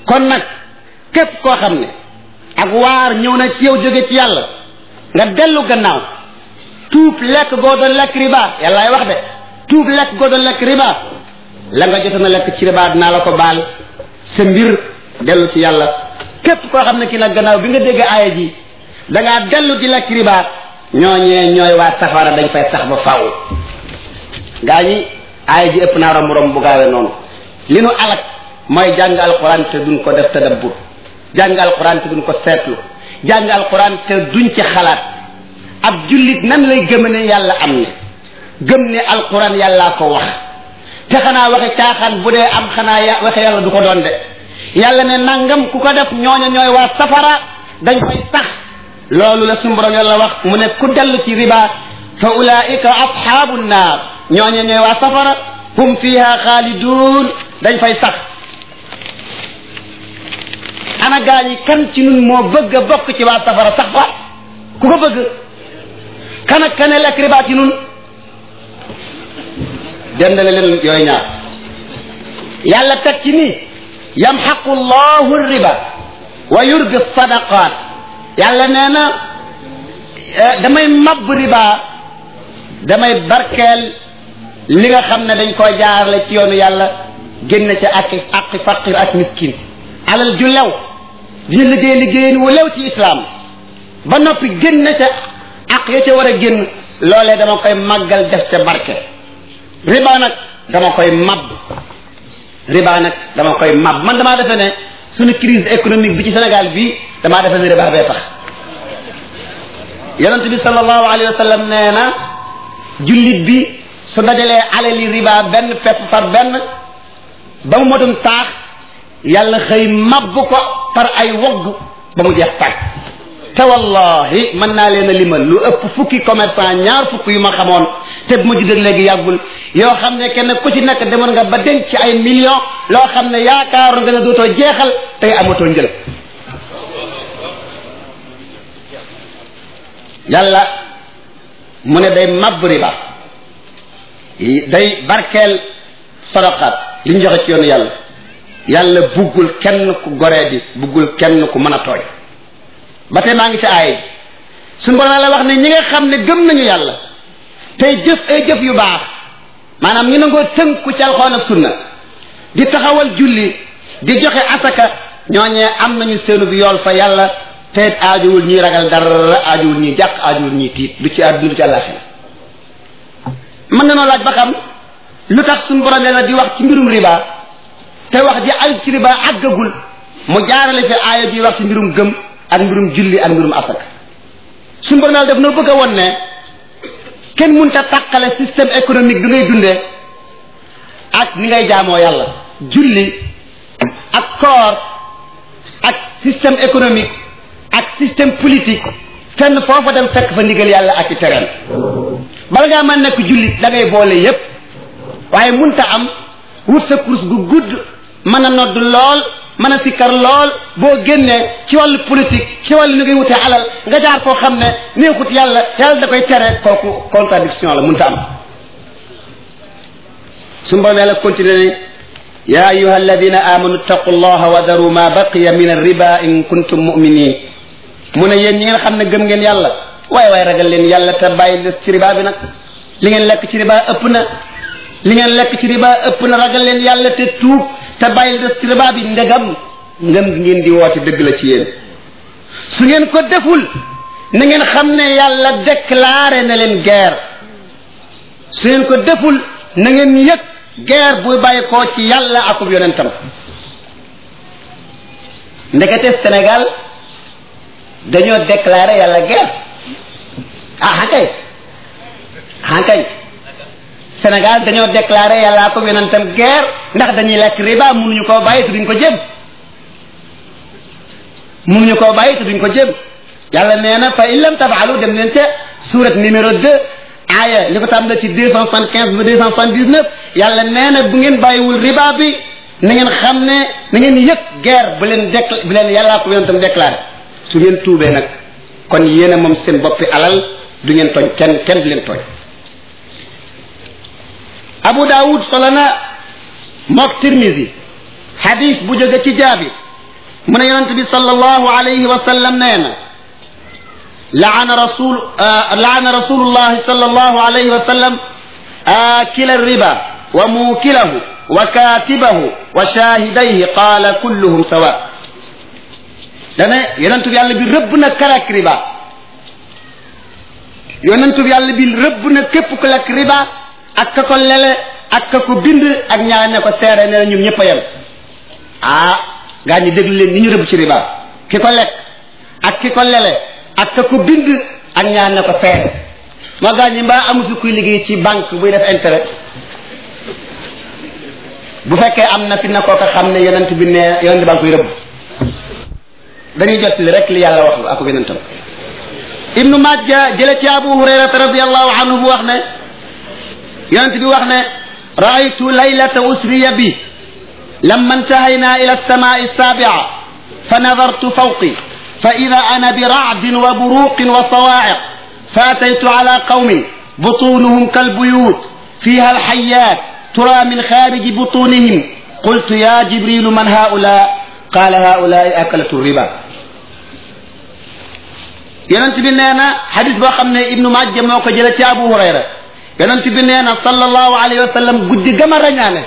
kon nag képp koo xam ne ak waar ñëw na ci yow jóge ci yàlla nga dellu gannaaw tuub lekk goo doon lekk riba yàllaay wax de tuub lekk goo doon lekk riba la nga jotoon a lekk ci riba dinaa la ko baal sa mbir dellu ci yàlla képp koo xam ne ki nag gannaaw bi nga dégg aaya ji da ngaa dellu di lekk riba ñooñee ñooy waa safara dañ fay sax ba faaw gaa ñi aaya ji ëpp naa romb romb bu gaawee noonu li nu alak mooy jàng alquran te duñ ko def tadabbur jàng alquran te duñ ko seetlu jàng alquran te duñ ci xalaat ab jullit nan lay gëm ne yàlla am ne gëm ne alquran yàllaa ko wax te xanaa waxe caaxaan bu dee am xanaa ya waxe yàlla du ko doon de yàlla ne nangam ku ko def ñooña ñooy waa safara dañ fay sax loolu la suñu borom yàlla wax mu ne ku dellu ci riba fa ulaika asxaabu nnaar ñooña ñooy waa safara hum fiha xaalidun dañ fay sax ana gaa ñi kan ci nun moo bëgg a bokk ci waa safara sax fa ku ko bëgg kan ak kane lekk riba ci nun dendale leen yooyu ñaar yàlla teg ci nii yamxaqu llahu riba wa yurbi sadaqat yàlla nee na damay mabb riba damay barkeel li nga xam ne dañ koo jaarale ci yoonu yàlla génn ca ak ak faqir ak miskin alal ju lew dina liggéey liggéeyin wu lew ci islam ba noppi génn ca ak ya ca war a génn loolee dama koy màggal def ca barke riba nag dama koy mab riba nag dama koy mab man damaa defe ne suñu crise économique bi ci Sénégal bii damaa defe ne riba bee tax yonent bi sallallahu alayhi wa sallam nee na jullit bi su dajalee alali riba benn pepp par benn ba mu motum taax yàlla xëy mab ko par ay wogg ba mu jeex tàkk te wallahi mën naa leen a limal lu ëpp fukki commerçant ñaar fukk yu ma xamoon te bu ma juddee léegi yàggul yoo xam ne kenn ku ci nekk demoon nga ba denc ci ay millions loo xam ne yaakaaru nga ne dootoo jeexal tey amatoo njël yàlla mu ne day màbb riba day barkeel sadaqaat li ñu joxe ci yoonu yàlla yàlla buggul kenn ku goree di buggul kenn ku mën a tooy ba tey maa ngi ci aay suñu borom la wax ne ñi nga xam ne gëm nañu yàlla tey jëf ay jëf yu baax maanaam ñu nangoo tënku ci alxuraan ak sunna di taxawal julli di joxe asaka ñooñee am nañu seenu bi yool fa yàlla te aajuwul ñuy ragal dara aajuwul ñuy jàq aajuwul ñuy tiit du ci àdduna du ci àllaaxira mën na noo laaj ba xam lu tax suñu borom yàlla di wax ci mbirum riba te wax ji ay ci riba àggagul mu jaarale fi aaya bi wax ci mbirum gëm ak mbirum julli ak mbirum asaka suñu borom yàlla def na bëgg a won ne kenn mënut a tàqale système économique bi ngay dundee ak ni ngay jaamoo yàlla julli ak koor ak système économique ak système politique fenn foofa dem fekk fa ndigal yàlla ak i terrain bala ngaa mën nekk jullit da ngay boole yépp waaye munta am wut sa course gu gudd mën a nodd lool mën a sikkar lool boo génnee ci wàllu politique ci wàllu ni ngay wutee alal nga jaar koo xam ne neexut yàlla yàlla da koy tere kooku contradiction la munta am suñu borom yàlla continué ne ya ayuha alladina amanu ittaqu allaha wa daru ma baqiya min arriba in kuntum muminin mu ne yéen ñi ngeen xam ne gëm ngeen yàlla waaye waaye ragal leen yàlla te bàyyi des ci riba bi nag li ngeen lekk ci riba ëpp na li ngeen lekk ci riba ëpp na ragal leen yàlla te tuub te bàyyi des ci riba bi ndegam ngëm gi ngeen di woote dëgg la ci yéen su ngeen ko deful na ngeen xam ne yàlla déclaré na leen guerre su ngeen ko deful na ngeen yëg guerre buy bàyyi koo ci yàlla akub yonentam ndekete Sénégal dañoo déclaré yàlla guerre ah kay ah kay Sénégal dañoo déclaré yàlla akub yonentam guerre ndax dañuy lekk riba mënuñu koo bàyyi te duñ ko jëm mënuñu koo bàyyi te duñ ko jëm yàlla nee na fa in lam tafaalu dem leen ca surat numéro deux aaya li ko tàmbale ci deux cent soixante quinze ba deux cent soixante dix neuf yàlla nee na bu ngeen bàyyiwul riba bi na ngeen xam ne na ngeen yëg guerre bu leen décl bu leen yàllaa ko yonentam déclaré su ngeen tuubee nag kon yéen a moom seen boppi alal du ngeen tooñ kenn kenn du leen tooñ Abu Daawud solo na mook Tirmisi hadis bu jóge ci jaabi mu ne yonent bi sallallahu alayhi wa sallam nee na laana rasul laana rasulullahi sallallahu alayhi wa sallam akila riba wa muukilahu wa katibahu wa shahidayhi qaala kulluhum sawa dana yonent bi yàlla bi rëbb na karak riba yonent bi yàlla bi rëbb na képp ku lekk riba ak ka ko lele ak ka ko bind ak ñaar ne ko seere ne ñoom ñëpp a yem ah gaa ñi déglu leen ni ñu rëbb ci riba ki ko lekk ak ki ko lele ak ka ko bind ak ñaar ne ko seere moo gaa ñi mbaa amu fi kuy liggéey ci banque buy def intérêt bu fekkee am na fi na kooka xam ne yonent bi ne yonent baa ngi koy rëbb dañuy jottali rek li yàlla wax ak yonentam ibnu majja jële ci abu hurayrata radiallahu anhu bu wax ne yonent bi wax ne raaytu laylata usriya bi lamma intahayna ila alsamai alsabia fa nadartu fawqi fa ida ana biracdin wa buruqin wa sawaaciq fa ataytu ala qawmin butunuhum kalbuyut fiha alxayat ترى من خارج بطونهم قلت يا جبريل من هؤلاء قال هؤلاء أكلة الربا yonent bi nee na xadis boo xam ne ibnu majja moo ko jële ci abu hurayra yonent bi nee na sallallahu alayhi wa sallam guddi gama rañaane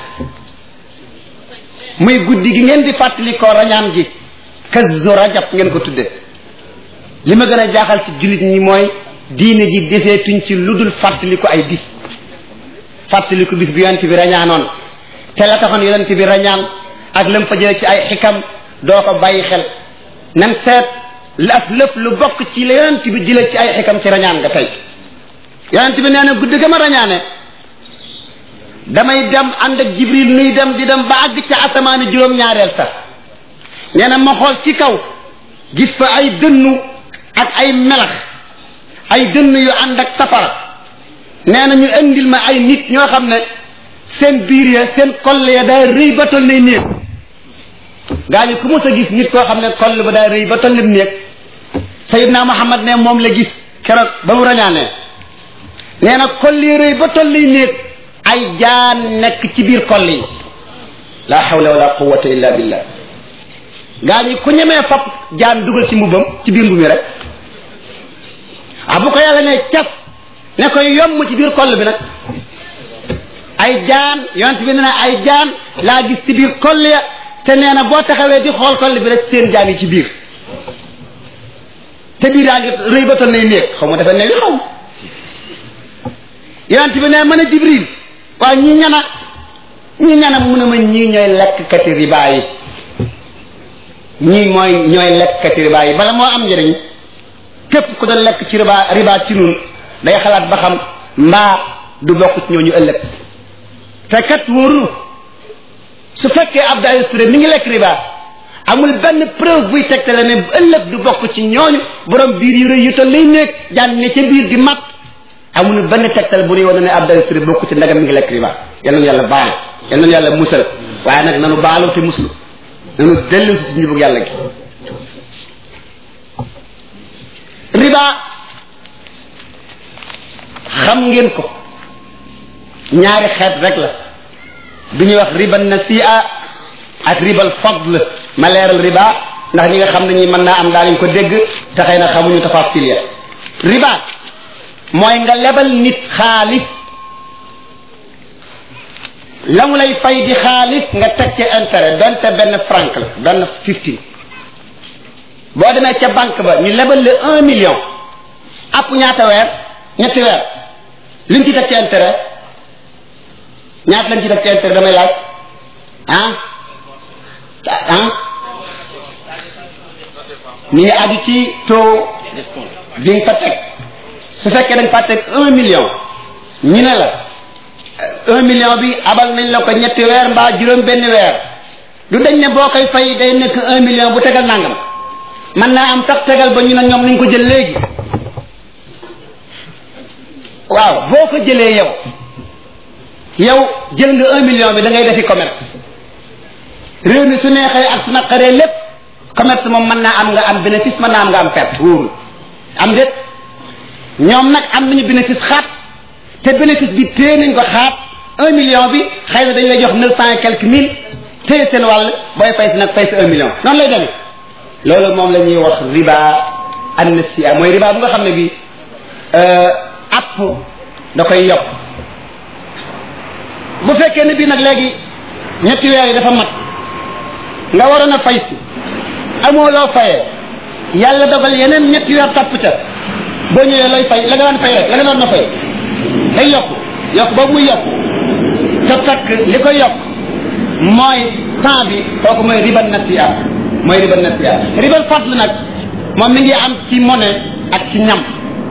muy guddi gi ngeen di fàttali ko rañaan gi kazu rajab ngeen ko tudde li ma gën a jaaxal ci jullit ñi mooy diine ji deseetuñ ci lu dul fàttali ko ay bis fàttaliku bis bi yonent bi rañaanoon te la taxoon yonent bi rañaan ak lam fa jële ci ay xikam doo ko bàyyi xel nan seet las lépp lu bokk ci la yonent bi jële ci ay xikam ci rañaan nga tey yonent bi nee na guddi ga ma rañaane damay dem ànd ak jibril nuy dem di dem ba àgg ca asamaani juróom-ñaareel sax nee na ma xool ci kaw gis fa ay dënnu ak ay melax ay dënn yu ànd ak safara nee na ñu indil ma ay nit ñoo xam ne seen biir ya seen koll ya daa rëy ba toll nay néeg gaa ñu ku mos a gis nit koo xam ne koll ba daa rëy ba toll néeg sayidna muhammad ne moom la gis keroog ba mu rañaanee nee na koll yi rëy ba toll nay néeg ay jaan nekk ci biir koll yi la hawla wala quwwata illa billah gaa ñi ku ñemee fab jaan dugal ci mbubbam ci biir mbu mi rek ah bu ko yàlla ne cas ne koy yomb ci biir koll bi nag ay jaan yonent bi nee na ay jaan laa gis ci biir koll ya te nee na boo taxawee di xool koll bi rek seen jaan yi ci biir te biir yaa ngi rëy ba toll nay néeg xaw ma dafa néeg xaw yonent bi ne mën a jibril waaw ñi ñana ñi ñana mu ne ma ñii ñooy lekkkati riba yi ñii mooy ñooy lekkkati riba yi bala moo am njëriñ képp ku doon lekk ci riba riba ci nun day xalaat ba xam mbaa du bokk ci ñooñu ëllëg te kat wóorul su fekkee Abdou Aziz Touré mi ngi lekk riba amul benn preuve buy tegtale ne ëllëg du bokk ci ñooñu borom biir yu rëy yu toll lay nekk jaan ne ca biir di mat amul benn tegtal bu ñuy wane ne Abdou Aziz Touré bokk ci ndagam mi ngi lekk riba yal nañu yàlla baal yal nañu yàlla musal waaye nag nanu baalu te muslu nanu dellu si ci njubug yàlla gi riba xam ngeen ko ñaari xeet rek la bi ñuy wax riba nasi'a ak ribal fadl ma leeral riba ndax ñi nga xam ne ñi mën naa am daanañ ko dégg te xëy na xamuñu tafasil ya riba mooy nga lebal nit xaalis la mu lay fay di xaalis nga teg ci intérêt donte benn franc la benn fifteen boo demee ca banque ba ñu lebal le un million app ñaata weer ñetti weer liñ ci teg ci intérêt ñaata lañ ci teg ci intérêt damay laaj ah ah mi ngi aju ci taux bi nga fa teg su fekkee dañ fa teg un million ñu ne la un million bi abal nañ la ko ñetti weer mbaa juróom benn weer du dañ ne boo koy fay day nekk un million bu tegal nangam man naa am tax tegal ba ñu ne ñoom nañ ko jël léegi waaw boo ko jëlee yow yow jël nga un million bi da ngay defi commerce réew mi su neexee ak su naqaree lépp commerce moom mën naa am nga am bénéfice mën naa am nga am perte wóorul am déet ñoom nag am nañu bénéfice xaat te bénéfice bi téye nañ ko xaat un million bi xëy na dañ lay jox neuf cent et quelques mille téye seen wàll booy fay si nag fay si un million noonu lay demee loolu moom la ñuy wax riba annasiya mooy riba bu nga xam ne bi app da koy yokk bu fekkee ne bii nag léegi ñetti weer yi dafa mat nga waroon a fay si amoo loo fayee yàlla dogal yeneen ñetti weer topp ca boo ñëwee looy fay la nga daan fay rek la nga doon na fay day yokk yokk boobu muy yokk te takk li ko yokk mooy temps bi kooku mooy riban nasiya mooy riban nasiya riban fadl nag moom mi ngi am ci monnaie ak ci ñam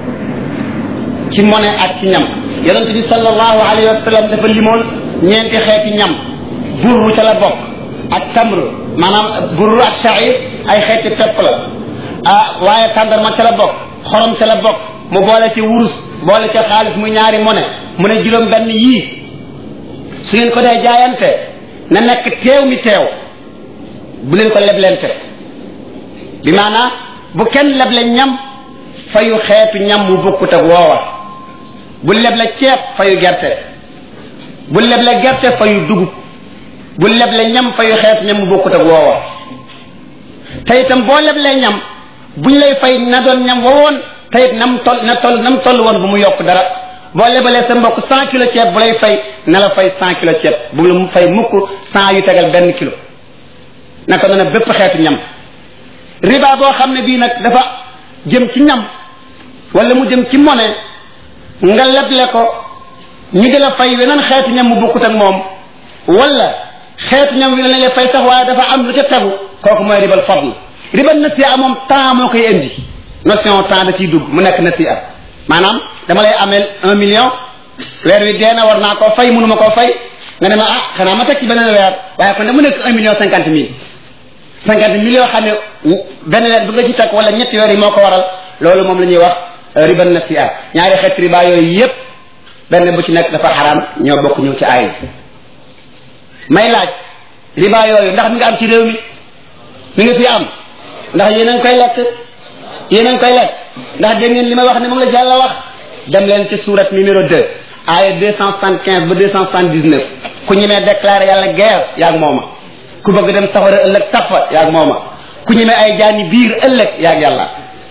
ci monnaie ak ci ñam yonent bi sallallahu alayhi wa sallam dafa limoon ñeenti xeeti ñam burru ca la bokk ak tamr maanaam burru ak sha'ir ay xeeti pepp la ah waaye tàndarma ca la bokk xorom ca la bokk mu boole ci wurus boole ca xaalis muy ñaari monnaie mu ne juróom benn yii su ngeen ko dee jaayante na nekk teew mi teew bu leen ko leblente bi maanaa bu kenn leble ñam fayu xeetu ñam mu bokkut ak woowa bu leble ceeb fayu gerte bu leble gerte fayu dugub bu leble ñam fayu xeetu ñam mu bokkut ak woowa te itam boo leblee ñam buñ lay fay na doon ñam wowoon te it nam toll na toll nam toll woon bu mu yokk dara boo lebalee sa mbokk cent kilo ceeb bu lay fay na la fay cent kilo ceeb bu la mu fay mukk cent yu tegal benn kilo naka noonu bépp xeetu ñam riba boo xam ne bii nag dafa jëm ci ñam wala mu jëm ci monnaie nga leble ko ñu di la fay weneen xeetu ñam mu bokkut ak moom wala xeetu ñam wi la lay fay sax waaye dafa am lu ca tegu kooku mooy ribal fadl ribal nasiya moom temps moo koy indi notion temps da ciy dugg mu nekk nasiya maanaam dama lay ameel un million weer wi dee na war naa koo fay mënuma koo fay nga ne ma ah xanaa ma teg ci beneen weer waaye kon de mu nekk un million cinquante mille cinquante mille yoo xam ne benn weer bu nga ci teg wala ñetti weer yi moo ko waral loolu moom la ñuy wax riba nasiya ñaari xeet riba yooyu yépp benn bu ci nekk dafa xaraam ñoo bokk ñëw ci aay may laaj riba yooyu ndax mi nga am ci réew mi mi nga fi am ndax yéen a ngi koy lekk yéen a ngi koy lekk ndax dégg ngeen li may wax ne moom la Yàlla wax dem leen ci surat numéro 2 aaya 275 ba 279 ku ñemee déclaré yàlla guerre yaag mooma ku bëgg dem safara ëllëg tafa yaag mooma ku ñemee ay jaani biir ëllëg yaag yàlla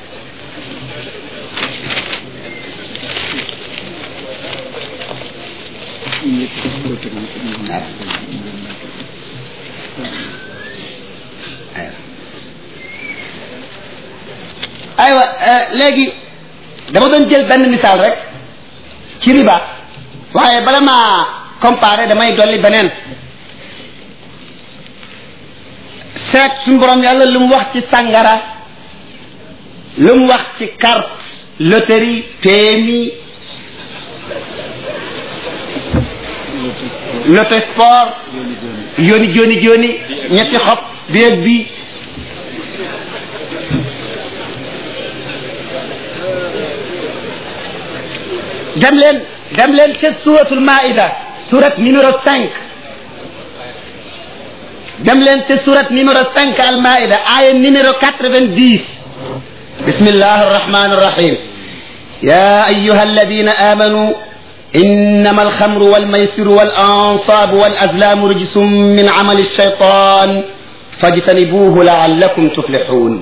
aywa léegi dama doon jël benn misaal rek ci riba waaye bala maa comparer damay dolli beneen seet suñu borom yàlla lu mu wax ci sàngara lu mu wax ci carte loterie PMI loto sport yoni joni joni ñetti xob bi ak bi dem leen dem leen ca suratul maida surat numéro cinq dem leen ca surat numéro cinq al maida aya numéro quatre-vingt-dix bismillah arrahman arrahim يا أيها الذين آمنوا إنما الخمر والميسر والأنصاب والأزلام رجس من عمل الشيطان فاجتنبوه لعلكم تفلحون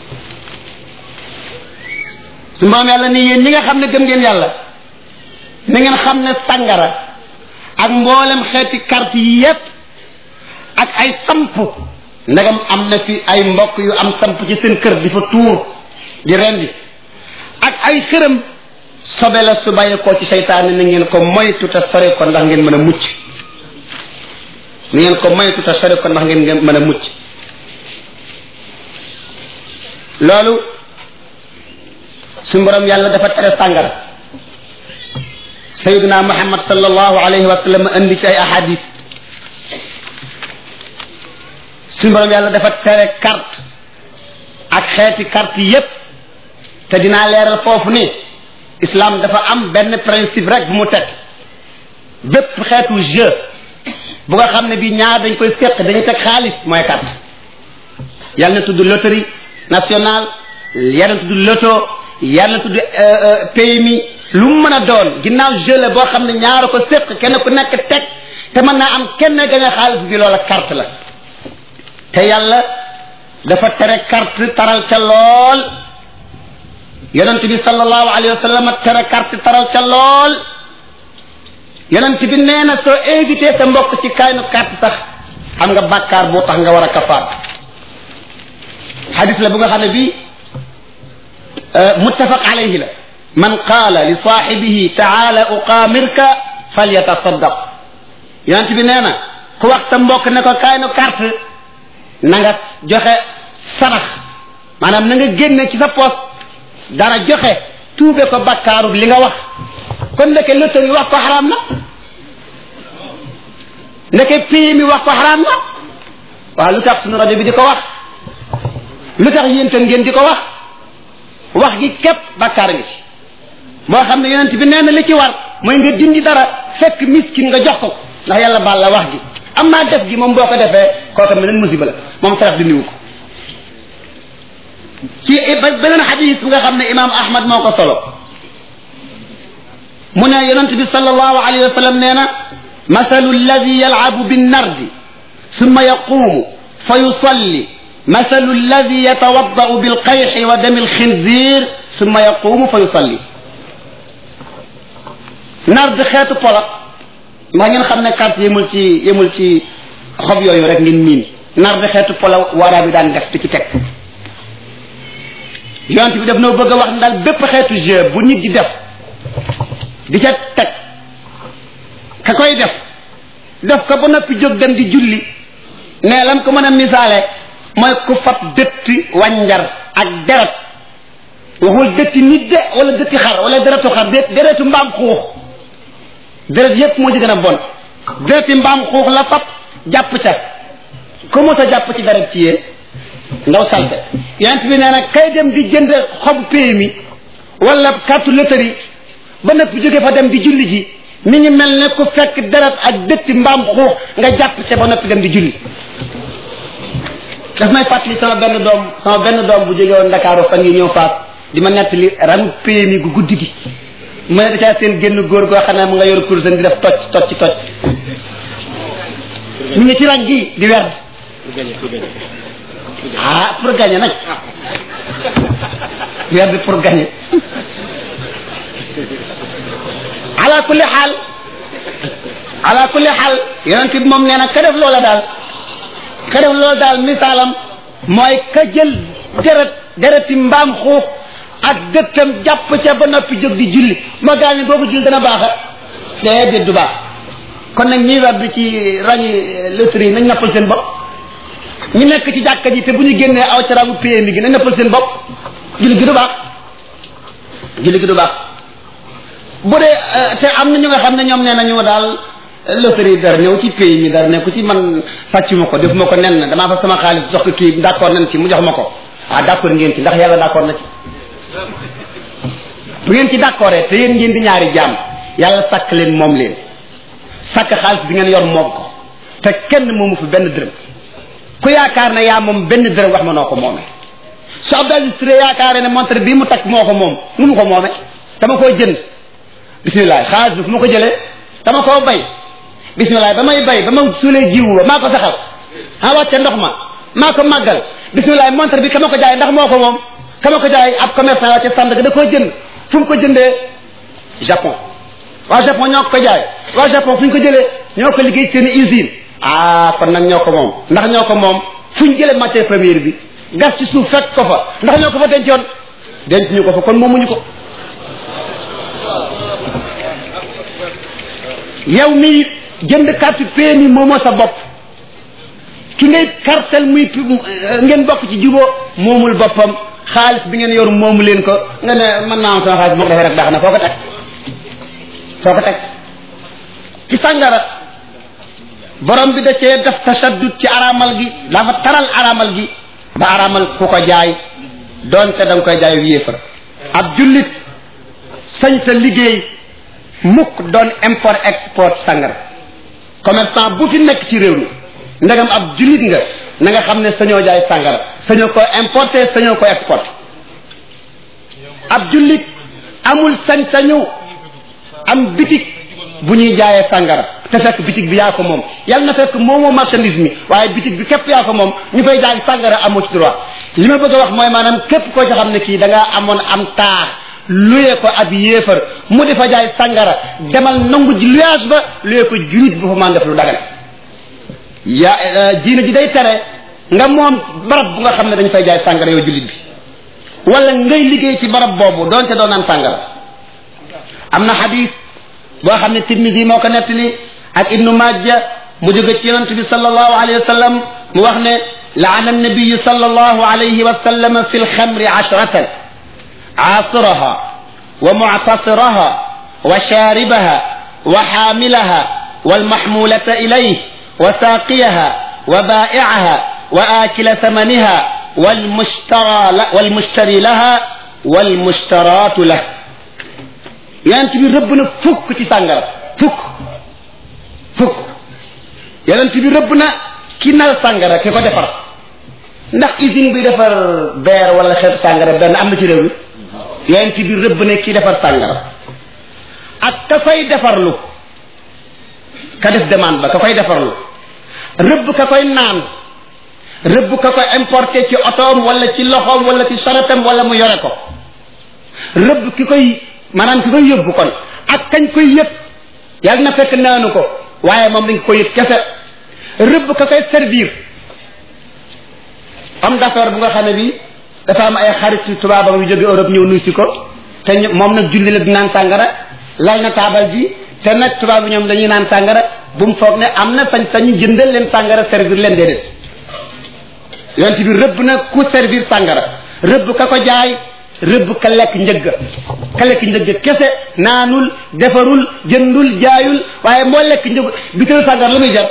سمام يالا ني يين نيغا خامne gëm ngeen yàlla na ngeen xam ne sangara ak mboolem xeeti carte yi yépp ak ay samp ndagam am na fi ay mbokk yu am samp ci seen kër di fa tuur di rendi ak ay xërëm sobe la su bàyyi ko ci seytaane na ngeen ko moytu te sore ko ndax ngeen mën a mucc na ngeen ko moytu te sore ko ndax ngeen mën a mucc loolu su borom yàlla dafa tere sàngara sayiduna muhammad sallallahu alayhi wa sallam andi ci ay ahadis suñu borom yàlla dafa tere carte ak xeeti carte yépp te dinaa leeral foofu ni islam dafa am benn principe rek bu mu teg bépp xeetu jeu bu nga xam ne bi ñaar dañ koy séq dañu teg xaalis mooy carte yàlla na tudd loterie nationale yàlla na tudd loto yàlla na tudd PMI lu mu mën a doon ginnaaw jeu la boo xam ne ñaara ko séq kenn ku nekk teg te mën naa am kenn gañ a xaalis bi loola carte la te yàlla dafa tere carte taral ca lool yonent bi sallallahu alayhi wa sallam tere carte taral ca lool yonent bi nee na soo invité sa mbokk ci kaynu carte sax am nga bàkkaar boo tax nga war a kafaar xadis la bu nga xam ne bii muttafaq alayhi la man qaala li saaxibihi taala uqaamirka falyatasaddaq yonent bi nee na ku wax sa mbokk ne ko kaynu carte na nga joxe sarax maanaam na nga génne ci sa poos dara joxe tuube ko bakkaaru li nga wax kon ndeke loterie wax ko xaraam na ndeke pii mi wax ko xaraam na waaw lu tax sunu rajo bi di ko wax lu tax yéen tam ngeen di ko wax wax gi képp bakkaar ngi ci moo xam ne yonent bi nee na li ci war mooy nga dindi dara fekk miskin nga jox ko ndax yàlla baal la wax gi am naa def gi moom boo ko defee kooka meneen musiba la moom sarax dindiwu ko ci beneen xadis bi nga xam ne imaam ahmad moo ko solo mu ne yonent bi sallallahu alayhi wa sallam nee na masalu alladi yalcabu binnardi summa yaquumu fa yusalli masalu alladi yatawaddau bilqayxi wa dami alxinzir summa yaquumu fa yusalli nard xeetu polo ndax ngeen xam ne carte yemul ci yemul ci xob yooyu rek ngeen miin nard xeetu polo waraa bi daan def di ci teg yonent bi daf noo bëgg a wax daal bépp xeetu jeu bu nit di def di ca teg ka koy def def ko ba noppi jóg dem di julli ne lam ko mën a misaale mooy ku fab dëtti wànjar ak deret waxul dëtti nit de wala dëtti xar wala deretu xar dé deretu mbaam xuux deret yépp moo ci gën a bon dereti mbaam xuux la fab jàpp ca ku mos a jàpp ci deret ci yéen ndaw salte yonent bi nee na kay dem di jënd xobu PMI wala carte loterie ba nëpp jóge fa dem di julli ji mi ngi mel ne ku fekk deret ak dëtti mbaam xuux nga jàpp ca ba noppi dem di julli daf may fàttali sama benn doom sama benn doom bu jóge woon Ndakaaru fan yi ñëw faas di ma nettali ranu PMI gu guddi gi mu ne dacaa seen génn góor goo xam ne mu nga yor kursan di def tocc tocc tocc mi ngi ci rang gi di werd ah pour gagner nag werd pour gagner ala kulli xaal ala kulli xaal yonent bi moom nee na ka def loola daal ka def loola daal misaalam mooy ka jël deret dereti mbaam xuux ak dëttam jàpp ca ba noppi jóg di julli ma gaañu googu julli dana baaxa déedéet du baax kon nag ñiy werd ci rañi loterie nañ nappal seen bopp ñu nekk ci jàkka ji te bu ñu génnee aw ca rangu PMI gi nañ nappal seen bopp julli gi du baax julli gi du baax bu dee te am na ñu nga xam ne ñoom nee nañu daal loterie dara ñëw ci pays mi dara nekku ci man sàccuma ko defuma ko nen na damaa fa sama xaalis jox ko kii d' accord nañ ci mu jox ma ko ah d' accord ngeen ci ndax yàlla d' accord na ci bu ngeen ci d' accord te yéen ngeen di ñaari jaam yàlla sàkk leen moom leen sàkk xaalis bi ngeen yor moom ko te kenn moomu fi benn dërëm ku yaakaar ne yaa moom benn dërëm wax ma noo ko moomee su Abdou Aziz Touré yaakaaree ne montre bii mu takk moo ko moom nu mu ko moomee dama koy jënd bisimilah xaalis bi fu ma ko jëlee dama koo bay bisimilah ba may bay ba ma suulee jiwu ba maa ko saxal ah wàcce ndox ma maa ko màggal bisimilah montre bi ka ma ko jaay ndax moo ko moom ka ma ko jaay ab commerçant wàcce Sandaga da koo jënd fu mu ko jëndee Japon waa Japon ñoo ko jaay waa Japon fu ñu ko jëlee ñoo ko liggéey seen usine ah kon nag ñoo ko moom ndax ñoo ko moom fu ñu jëlee matière première bi gas ci suuf fekk ko fa ndax ñoo ko fa dencoon denc ñu ko fa kon moomuñu ko yow mi jënd carte PMI moomoo sa bopp ki ngay kartel muy ngeen bokk ci juboo moomul boppam xaalis bi ngeen yor moomu leen ko nga ne mën naa am sama xaalis moo ko defee rek baax na foo ko teg foo ko teg ci sàngara borom bi da cee def tasaddud ci araamal gi dafa taral araamal gi ba araamal ku ko jaay doonte da nga koy jaay yéefar ab jullit sañ sa liggéey mukk doon import export sangara commerçant bu fi nekk ci réew mi ndegam ab jullit nga na nga xam ne sañoo jaay sangara sañoo ko importer sañoo ko exporter ab jullit amul sañ-sañu am bitik bu ñuy jaayee sangara te fekk bitig bi yaa ko moom yàlla na fekk moomoo marchandise mi waaye bitig bi képp yaa ko moom ñu fay jaay sàngara amoo ci droit li ma bëgg a wax mooy maanaam képp koo ci xam ne kii da ngaa amoon am taax luyee ko ab yéefar mu di fa jaay sàngara demal nangu ji luyaas ba luyee ko jurit bu fa man def lu dagal yaa diina ji day tere nga moom barab bu nga xam ne dañ fay jaay sàngara yow jullit bi wala ngay liggéey ci barab boobu doonte doo naan sàngara am na xadis boo xam ne Tirmisi moo ko nettali ak Ibnu Majja mu jóge ci yonent bi sallallahu alayhi wa sallam mu wax ne laana annabiyu sallallahu alayhi wa sallam fi lxamri ashratan aasiraha wa muctasiraha wa shaaribaha wa xaamilaha walmaxmulata ilayh wa saaqiyaha wa baa'icaha wa aakila thamaniha walmushtara walmushtari laha walmushtaraatu lah yonent bi rëbb na fukk ci sàngara fukk fukk yonent bi rëbb na ki nal sàngara ki ko defar ndax usine bi defar beer wala xeetu sàngara benn am na ci réew mi yonent bi rëbb na ki defar sàngara ak ka koy defarlu ka def demande ba ka koy defarlu rëbb ka koy naan rëbb ka koy importé ci otoom wala ci loxoom wala ci saratam wala mu yore ko rëbb ki koy maanaam ki koy yóbbu kon ak kañ koy yëpp yàlla na fekk naanu ko waaye moom dañ ko yëpp kese rëbb ka koy servir homme d'affaires bu nga xam ne bi dafa am ay xarit tubaabam yu jóge Europe ñëw nuy si ko te moom nag julli la di naan sàngara lal na taabal ji te nag tubaab bi ñoom dañuy naan sàngara bu mu foog ne am na sañ sañu jëndal leen sàngara servir leen déedéet yonent bi rëbb na ku servir sàngara rëbb ka ko jaay rëbb ka lekk njëgg ka lekk njëgg kese naanul defarul jëndul jaayul waaye moo lekk njëgg bitéelu sàngara lu muy jar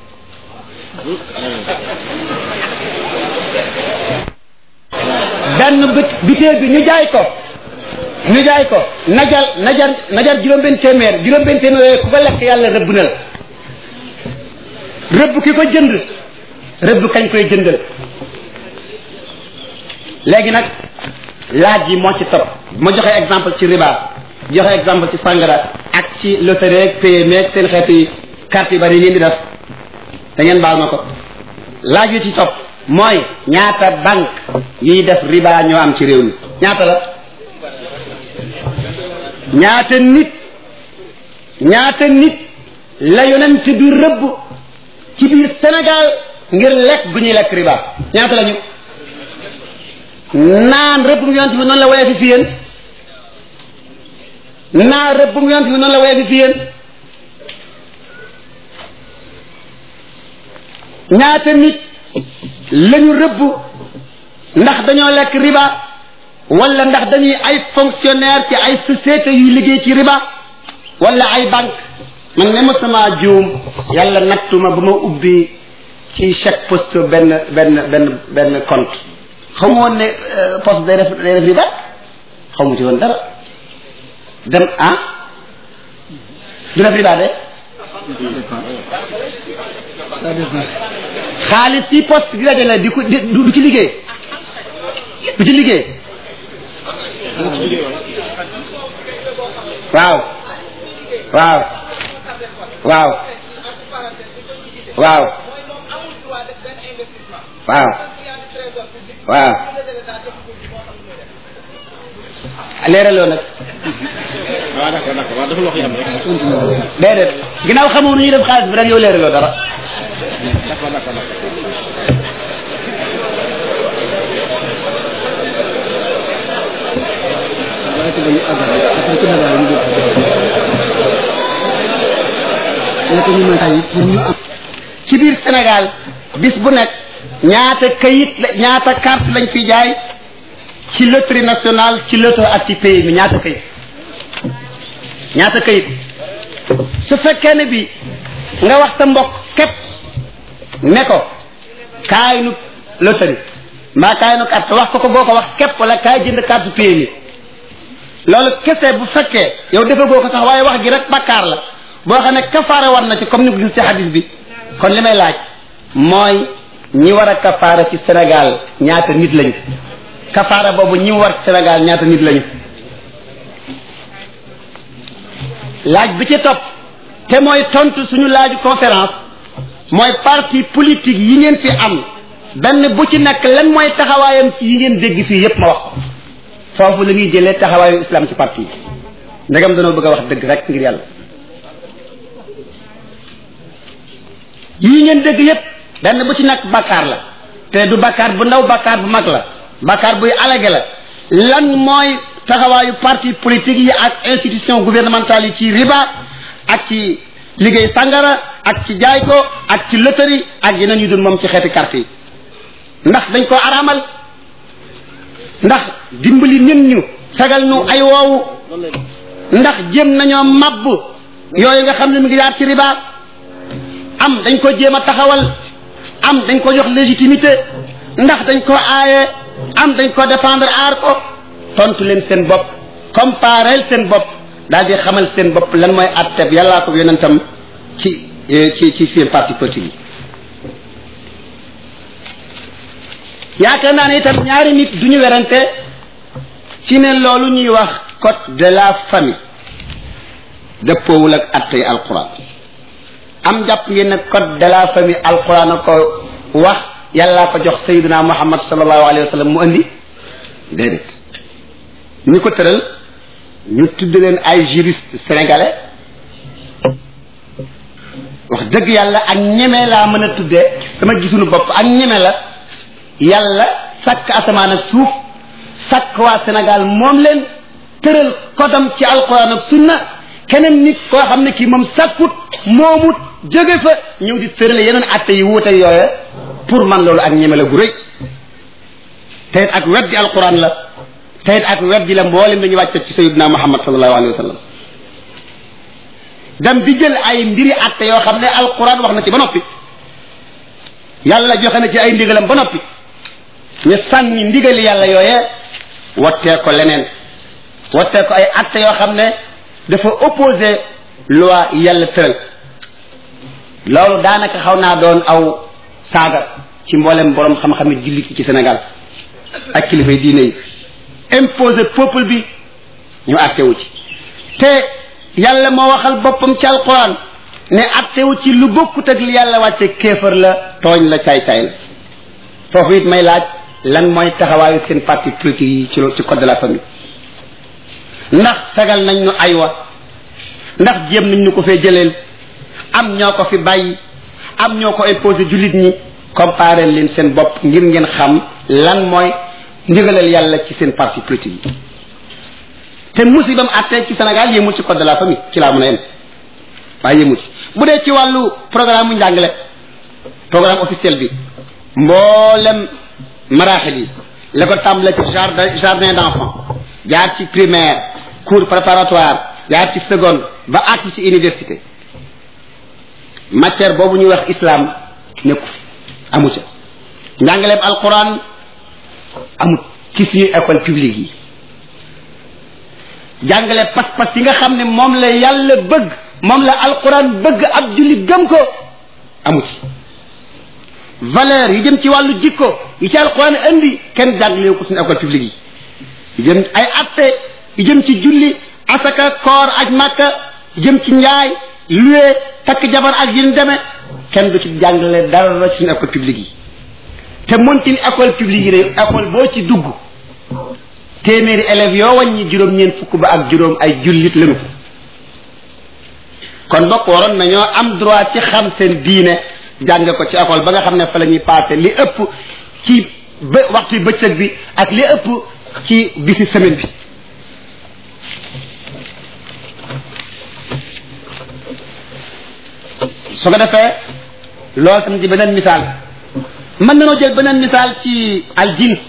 benn bit bitéel bi ñu jaay ko ñu jaay ko najar najar najar juróom-benn téeméer juróom-benn téeméer yooyu ku ko lekk yàlla rëbb na la rëbb ki ko jënd rëbb kañ koy jëndal léegi nag laaj yi moo ci topp ma joxe exemple ci riba joxe exemple ci sangara ak ci loterie ak PME ak seen xeeti carte yu bari yi ngeen di def da ngeen baal ma ko laaj yi ci topp mooy ñaata banque yiy def riba ñoo am ci réew mi ñaata la ñaata nit ñaata nit la yonent bi rëbb ci biir Sénégal ngir lekk gu ñuy lekk riba ñaata la ñu naan rëbb mu yonent bi noonu la woyee fi fi yéen naan rëbb mu yonent bi noonu la woyee fi fi yéen ñaata nit lañu rëbb ndax dañoo lekk riba wala ndax dañuy ay fonctionnaire ci ay société yuy liggéey ci riba wala ay banque man ne ma sama juum yàlla nattuma ba ma ubbi ci chaque poste benn benn benn benn compte xamu woon ne poste day def day def riba xamu ci woon dara dem ah du def riba de xaalis yi poste di dajale di ko du ci liggéey du ci liggéey waaw waaw waaw waaw waaw waaw leeraloo nag waaw d'accord d'accord waaw dafa lox yi am rek déedéet ginnaaw xamoo nu ñuy def xaalis bi rek yow leeraloo dara d'accord d'accord d'accord ci biir Sénégal bis bu nekk ñaata kayit la ñaata carte lañ fi jaay ci loterie nationale ci loto ak ci pays bi ñaata kayit ñaata kayit su fekkee ne bi nga wax sa mbokk képp ne ko kaay nu loterie mbaa kaay nu carte wax ko ko boo ko wax képp wala kaay jënd carte pays mi loolu kese bu fekkee yow defagoo ko sax waaye wax gi rek bakkaar la boo xam ne kafaara war na ci comme ni ko gis ci hadis bi kon li may laaj mooy ñi war a kafaara ci Sénégal ñaata nit lañu kafaara boobu ñi war ci Sénégal ñaata nit lañu laaj bi ci topp te mooy tontu suñu laaju conférence mooy parti politique yi ngeen fi am benn bu ci nekk lan mooy taxawaayam ci yi ngeen dégg fii yépp ma wax ko foofu la ñuy jëlee taxawaayu islam ci parti yi ndegam danoo bëgg a wax dëgg rek ngir yàlla yii ngeen dégg yépp benn bu ci nekk bakkaar la te du bakkaar bu ndaw bakkaar bu mag la bakkaar buy alage la lan mooy taxawaayu parti politique yi ak institution gouvernementale yi ci riba ak ci liggéey sangara ak ci jaay ko ak ci loterie ak yeneen yu dul moom ci xeeti carte yi ndax dañ ko araamal ndax dimbali nit ñu fegal ñu ay woowu ndax jéem nañoo mabb yooyu nga xam ne mi ngi yaar ci riba am dañ ko jéem a taxawal am dañ ko jox légitimité ndax dañ ko aaye am dañ ko défendre aar ko tontu leen seen bopp compareel seen bopp daal di xamal seen bopp lan mooy atteb yàllaa ko yonentam ci ci ci seen parti politique yi yaakaar naa ne itam ñaari nit du ñu werante ci ne loolu ñuy wax code de la famille dëppoowul ak attey alquran am jàpp ngeen ne code de la famille alquran a ko wax yàllaa ko jox sayyidina muhammad sallallahu alayhi wa sallam mu andi déedéet ñi ko tëral ñu tudd leen ay juriste sénégalais wax dëgg yàlla ak ñeme laa mën a tuddee sama gisunu bopp ak ñeme la yàlla sàkk asamaan ak suuf sàkk waa Sénégal moom leen tëral kodam ci alquran ak sunna keneen nit koo xam ne kii moom sàkkut moomut jóge fa ñëw di tërale yeneen atte yi wuute yooya pour man loolu ak ñeme la gu rëy te ak weddi alquran la te ak weddi la mboolem dañuy wàcce ci sayyidina muhammad sallallahu alayhi wa sallam dem di jël ay mbiri atte yoo xam ne alquran wax na ci ba noppi yàlla joxe na ci ay ndigalam ba noppi ñu sànni ndigali yàlla yooyee wattee ko leneen wattee ko ay atte yoo xam ne dafa opposé loi yàlla tëral loolu daanaka xaw naa doon aw saaga ci mboolem borom xam-xami jullit ci Sénégal ak kilifa yi diine yi imposé peuple bi ñu attewu ci te yàlla moo waxal boppam ci alquran ne attewu ci lu bokkut ak li yàlla wàcce kéefar la tooñ la caay-caay la foofu it may laaj lan mooy taxawaayu seen parti politique yi ci ci code de la famille ndax fegal nañ ñu aywa ndax jéem nañ ñu ko fee jëleel am ñoo ko fi bàyyi am ñoo ko imposé jullit ñi comparé leen seen bopp ngir ngeen xam lan mooy ndigalal yàlla ci seen parti politique yi te musibam attee ci Sénégal yéemul ci code de la famille ci laa mën a yem waaye yéemul ci bu dee ci wàllu programme mu njàngale programme officiel bi mboolem maraaxil yi la ko tàmbale ci jardin jardin d'enfant jaar ci primaire cours préparatoire jaar ci seconde ba àgg ci université matière boobu ñuy wax islam nekku amu ca njàngaleem alquran amut ci suñu école publique yi jàngale pas-pas yi nga xam ne moom la yàlla bëgg moom la alquran bëgg ab jullit gëm ko amu ci valeur yi jëm ci wàllu jikko yi ci alquran indi kenn jàngalewu ko suñu école publique yi jëm ay atte yi jëm ci julli asaka koor aj màkka jëm ci njaay luwe takk jabar ak yin deme kenn du ci jàngale dara ci suñu école publique yi te montin école publique yi rek école boo ci dugg téeméeri élèves yoo wàññi juróom-ñeent fukk ba ak juróom ay jullit lañu kon bokk waroon nañoo am droit ci xam seen diine jàng ko ci école ba nga xam ne fa la ñuy passé li ëpp ci ba waxtu bëccëg bi ak li ëpp ci bisi semaine bi su ko defee loolu tam ci beneen misaal mën nañoo jël beneen misaal ci al jins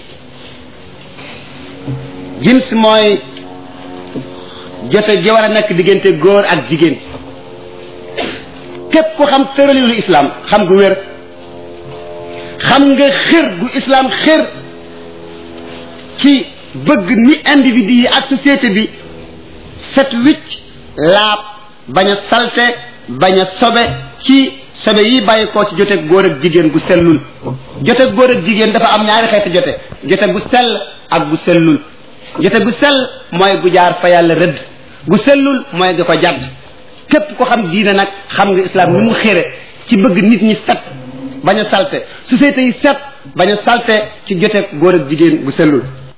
jins mooy jote gi war a nekk diggante góor ak jigéen képp ku xam tëralilu islam xam gu wér xam nga xër gu islam xër ci bëgg ni individu yi ak société bi set wicc laab bañ a salte bañ a sobe ci sobe yi bàyyi koo ci jote góor ak jigéen gu sellul jote góor ak jigéen dafa am ñaari xeeti jote jote gu sell ak gu sellul jote gu sell mooy gu jaar fa yàlla rëdd gu sellul mooy ga ko jadd képp ko xam diine nag xam nga islam ni mu xére ci bëgg nit ñi set bañ a salte société yi set bañ a salte ci joteeg góor ak jigéen gu sellul